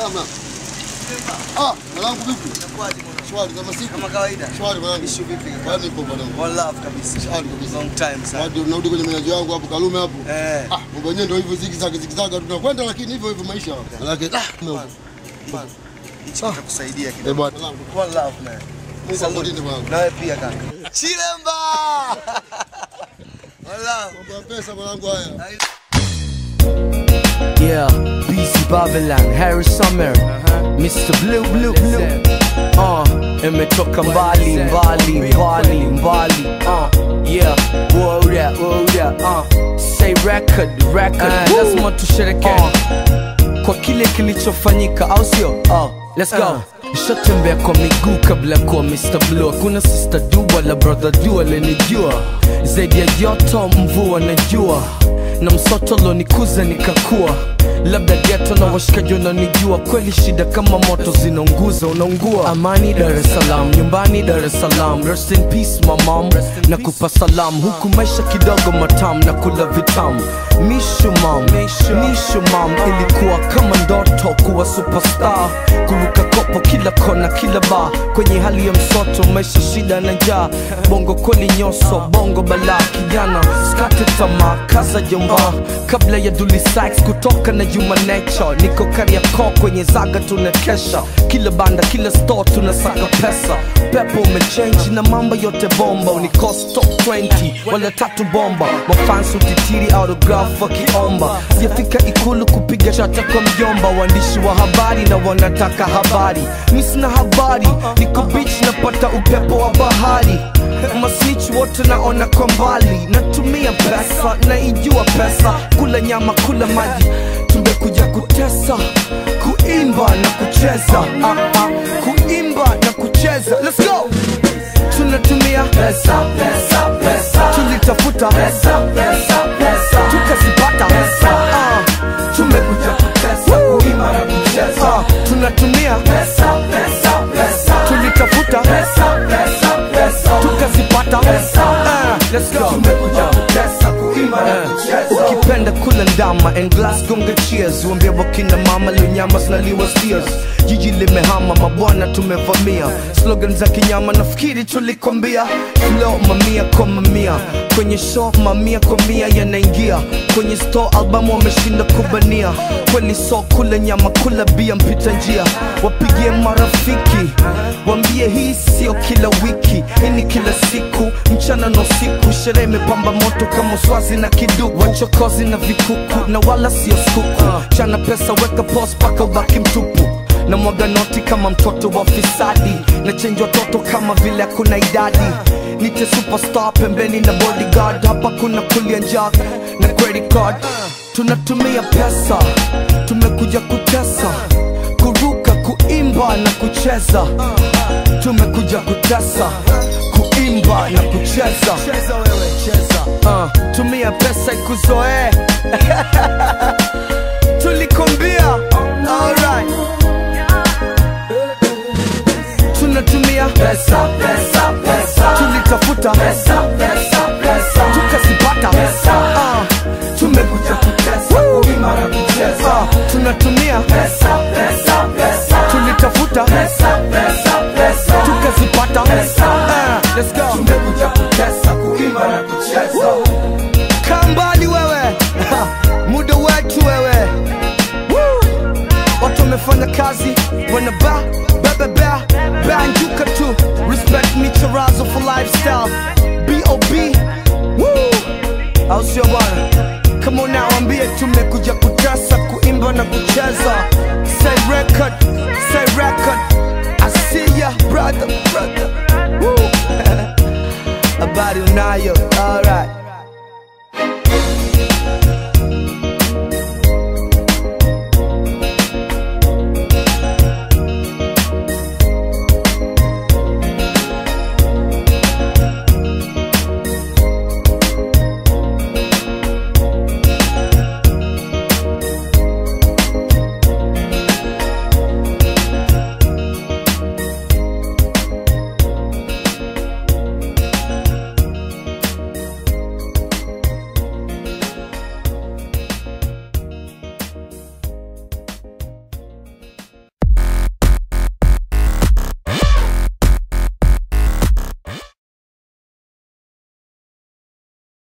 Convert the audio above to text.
mwanangu. Ah, mwanangu vipi? Inakuwaje mwanangu? Shwari kama siku. Kama kawaida. Shwari mwanangu. Issue vipi kaka? Kwani nipo mwanangu. One love kabisa. Shwari kabisa. Long time sana. Hadi unarudi kwenye menaji wangu hapo Kalume hapo. Eh. Ah, mambo yenyewe ndio hivyo zigzag zigzag tunakwenda lakini hivyo hivyo maisha. Manake ah, Man, man. Hichi kitakusaidia eh kidogo. bwana. One love man. Mungu Salute. akulinde mwanangu. Nawe pia kaka. Chilemba! One love. Mambo ya pesa mwanangu haya. Yeah, BC Babylon, Harry Summer, Mr. Blue Blue Blue. Uh, imetoka mbali mbali mbali mbali. Uh, yeah, whoa that, whoa that. Uh, say record, record. Uh, lazima tushereke uh, kwa kile kilichofanyika, au sio? Uh, let's go. Nishatembea kwa miguu kabla kuwa Mr. Blue. Kuna sister du wala brother du alenijua zaidi ya joto, mvua na jua na msoto lonikuza nikakua labda geto na washikaji wananijua kweli shida kama moto zinaunguza unaungua amani dar es salaam nyumbani dar es salaam rest in peace my mom na kupa salam huku maisha kidogo matam na kula vitamu mishu mam mishu mam ilikuwa kama ndoto kuwa superstar kuruka kopo kila kona kila ba kwenye hali ya msoto maisha shida na njaa bongo kweli nyoso bongo balaa kijana skate tamaa kaza jomba kabla ya Dully Sykes kutoka na Human Nature niko Kariakoo kwenye zaga tunakesha kila banda kila store tunasaka pesa pepo umechange na mambo yote bomba unikost top 20 wala tatu bomba mafans utitiri autograph wakiomba sijafika ikulu kupiga chata kwa mjomba waandishi wa habari na wanataka habari mi sina habari niko beach napata upepo wa bahari masnich wote naona kwa mbali natumia pesa naijua pesa kula nyama kula maji tumekuja kutesa kuimba na kucheza ah, ah, kuimba na kucheza let's go tunatumia pesa pesa pesa tulitafuta pesa pesa pesa tukazipata pesa ah, tumekuja kutesa kuimba na kucheza ah, tunatumia pesa pesa pesa tulitafuta pesa pesa pesa tukazipata pesa ah, let's go tumekuja kutesa kuimba na kucheza ukipenda kula ndama and glass gonga cheers uambia wakina mama linyama zinaliwa steers jiji limehama mabwana tumevamia slogan za kinyama nafikiri tulikwambia flow mamia kwa mamia kwenye show mamia kwa mia yanaingia kwenye store albamu wameshinda kubania kweli so kula nyama kula bia mpita njia wapigie marafiki wambie hii sio kila wiki hii ni kila siku mchana na usiku sherehe imepamba moto kama uswazi na kiduku wachokozi na vikuku na wala sio skuku chana pesa weka pos paka ubaki mtupu na mwaga noti kama mtoto wa fisadi na chenji watoto kama vile hakuna idadi nite superstar pembeni na bodyguard hapa kuna kulia njak na credit card tunatumia pesa tumekuja kutesa kuruka kuimba na kucheza tumekuja kutesa kuimba na kucheza uh, tumia pesa ikuzoee tulikombia alright tunatumia pesa pesa pesa tulitafuta pesa pesa pesa tukazipata pesa uh, tumekuja kutesa kuimba na kucheza uh, tunatumia pesa pesa pesa tulitafuta pesa pesa pesa tukazipata pesa uh, let's go tumekuja kutesa kuimba na kucheza kaa mbali wewe muda wetu wewe Woo! watu wamefanya kazi wanaba bebebea banjuka tu respect micharazo for lifestyle bob Woo! au sio bwana kama unawambie tumekuja kutasa kuimba na kucheza say record say record I see ya brother brother Woo! habari unayo alright